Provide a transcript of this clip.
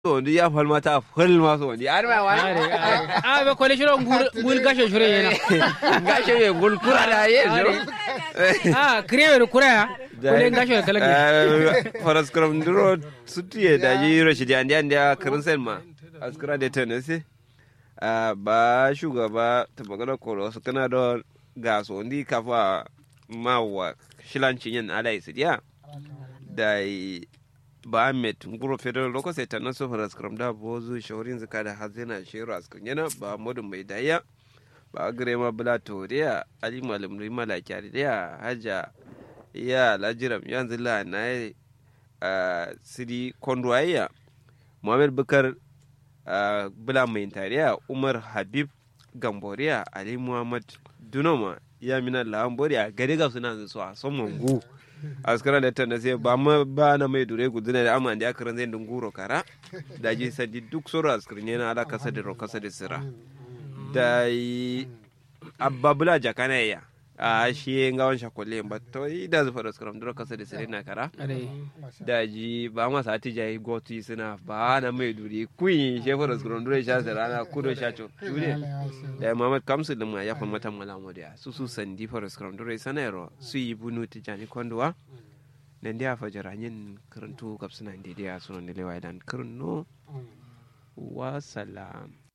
wani ya falma ta fal masu wani an mai wani a be kole shiro ngul gasho shiro yana gasho ye gul kura da ye shiro a krewe kura ya kole gasho kala ke faras kram duro sutiye da yi rashidi andi andi a karin sen ma askara da tenese ba shugaba ta magana koro su kana da gaso ndi kafa mawa shilancin yin ala isidiya da ba met nguro federal loko sai tanan so faras kram da bozu shaurin zaka da hazina shiru askan yana ba modun mai daya ba gare ma bula toriya ali malam rima la kyari da haja ya lajiram yanzu la na siri kondwaya muhammad bukar bula mai tariya umar habib gamboriya ali muhammad dunoma ya mina lamboriya gari ga suna zuwa son mangu askara da ta nase ba ma ba na mai dure guduna da amma da akaran zai dunguro kara da ji sadi duk soro askirin yana ala kasa da ro kasa da sira da yi ababula jakana ya a shi nga wan shakolle ba to yi da zufa da skaram duro kasa da sira na kara da ji ba ma sa ti jai goti suna ba na mai dure kuyi shefa da skaram duro sha sira na kudo sha cho dure da Muhammad Kamsu din ma ya fa mata malamu da su su sandi fa skaram duro sanero su yi bunu tijani kondwa nan da fa jaranyin karantu kapsuna da da sunan da lewa dan karno wa salam